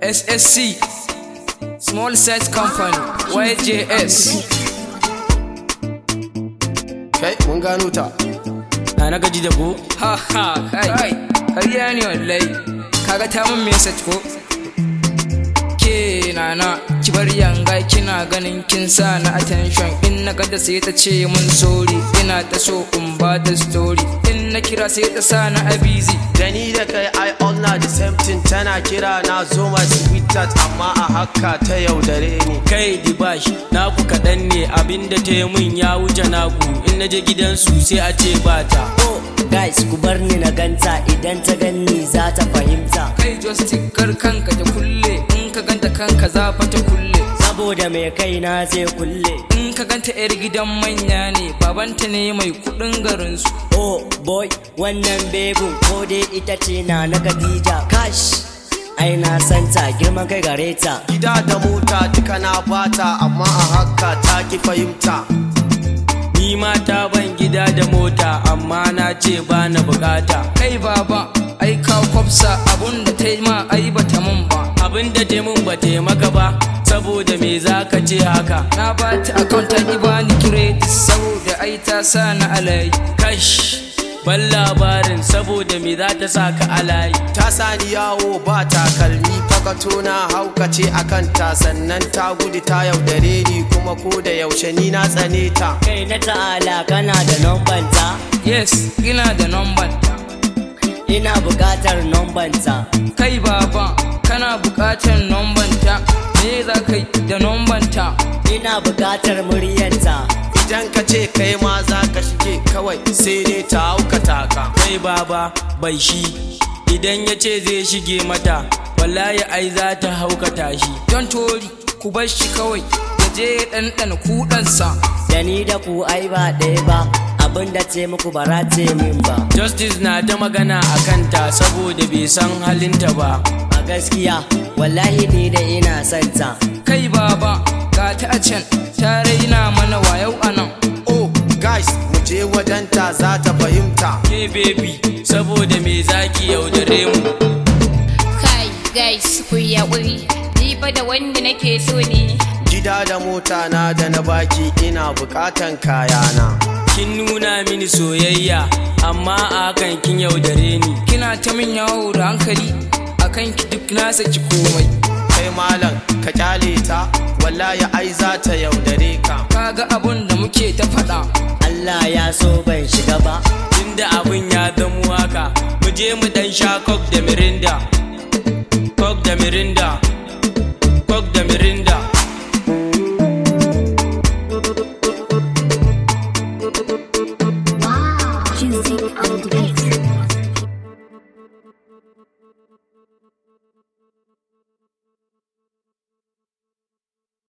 SSC Small Size Company YJS Kai, mun gano ta. na na gaji da ko Ha ha kai Kariya ne wallahi Kaga ta mun message ko Ke nana ki bar yanga kina ganin kin sa na attention in na gada sai ta ce mun sorry ina ta so in ba ta story in na kira sai ta sa na a busy Da ni da kai I all na the same thing tana kira na zo my sweetheart amma a haka ta yaudare ni. kai dibash naku kaɗan ne abinda ta yi min ya wuce naku in na je gidansu sai a ce bata Oh, guys, ku bar ni na ganta idan ta ganni za ta fahimta. kai joystick kar kanka ta kulle in ka ganta kanka za fa ta kulle Saboda mai kai na zai kulle. in ka ganta yar gidan manya ne babanta ne mai kudin garinsu Oh boy, wannan bebin ko dai ita ce na na Khadija. Kash, ai na santa girman kai gare ta. Gida da mota duka na bata amma a haka ta ki fahimta. ni ma ta ban gida da mota amma na ce ba na bukata kai baba ai ka kwafsa abun da ta yi ma ai bata mun ba abinda ta min ba ta yi maka ba saboda me za ka ce haka na ba ta account ta ki bani credit saboda ai ta sa na alayi kash ban labarin saboda me za ta sa ka alayi Ta sani yawo ba takalmi fakato na haukace a kanta sannan ta gudu ta yaudare ni kuma ko da yaushe ni na tsane ta. Kai na ta'ala kana da nombanta. yes ina da number ta Ina buƙatar nombanta. kai baba kana bukatar number ta me za ka yi da number ta Ina buƙatar muryanta. Idan ka ce kai ma za ka shige kawai sai dai ta haukata ka. kai baba bai shi idan ya ce zai shige mata wallahi ai za ta haukata shi don tori ku bar shi kawai ya je ya ɗanɗana kuɗansa Da ni da ku ai ba ɗaya ba. Abin da ce muku ba ra ce min ba. justice na ta magana a kanta saboda bai san halinta ba A gaskiya, wallahi ni da ina santa. kai baba ga ta a can ta raina mana wayau a nan Oh, guys, mu je wajenta za ta fahimta. ke baby saboda me zaki yaudare mu Kai guys ku yi haƙuri ni fa da wanda nake so ne Gida da mota na da na baki ina bukatan kayana. kin nuna mini soyayya amma a hakan kin yaudare ni kina ta min yawo da hankali akan ki duk na saki komai Kai malam ka kyale ta, wallahi ai za ta yaudare ka. kaga abun da muke ta faɗa Allah ya so ban shiga ba. tunda abin ya zamo haka mu je mu dan sha coke da mirinda coke da mirinda coke da mirinda